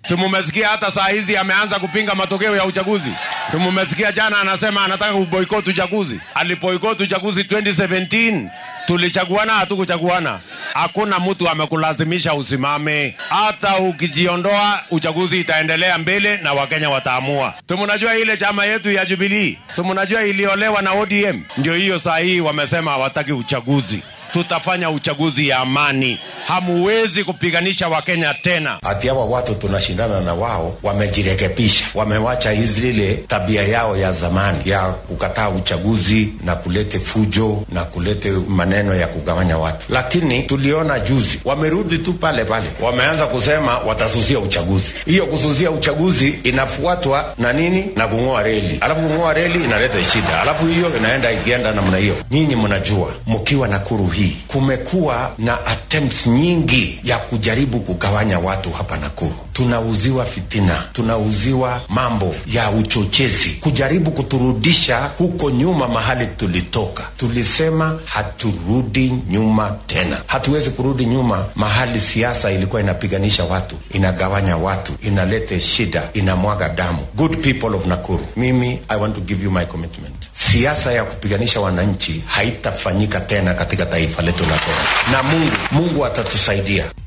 Si mumesikia hata saa hizi ameanza kupinga matokeo ya uchaguzi? Si mumesikia jana anasema anataka kuboikoti uchaguzi? Aliboikoti uchaguzi 2017 tulichaguana, hatukuchaguana. Hakuna mtu amekulazimisha usimame. Hata ukijiondoa, uchaguzi itaendelea mbele na Wakenya wataamua. Si mnajua ile chama yetu ya Jubilee, si mnajua iliolewa na ODM? Ndio hiyo saa hii wamesema hawataki uchaguzi tutafanya uchaguzi ya amani. Hamuwezi kupiganisha Wakenya tena. Hati hawa watu tunashindana na wao wamejirekebisha, wamewacha hizi ile tabia yao ya zamani ya kukataa uchaguzi na kulete fujo na kulete maneno ya kugawanya watu. Lakini tuliona juzi wamerudi tu pale pale, wameanza kusema watasusia uchaguzi. Hiyo kususia uchaguzi inafuatwa na nini? Na kung'oa reli, alafu kung'oa reli inaleta shida, alafu hiyo inaenda ikienda namna hiyo. Nyinyi mnajua mkiwa Nakuru hii kumekuwa na attempts nyingi ya kujaribu kugawanya watu hapa Nakuru. Tunauziwa fitina, tunauziwa mambo ya uchochezi, kujaribu kuturudisha huko nyuma mahali tulitoka. Tulisema haturudi nyuma tena, hatuwezi kurudi nyuma mahali siasa ilikuwa inapiganisha watu, inagawanya watu, inalete shida, inamwaga damu. Good people of Nakuru, mimi I want to give you my commitment. Siasa ya kupiganisha wananchi haitafanyika tena katika taifa letu la Kenya, na Mungu Mungu atatusaidia.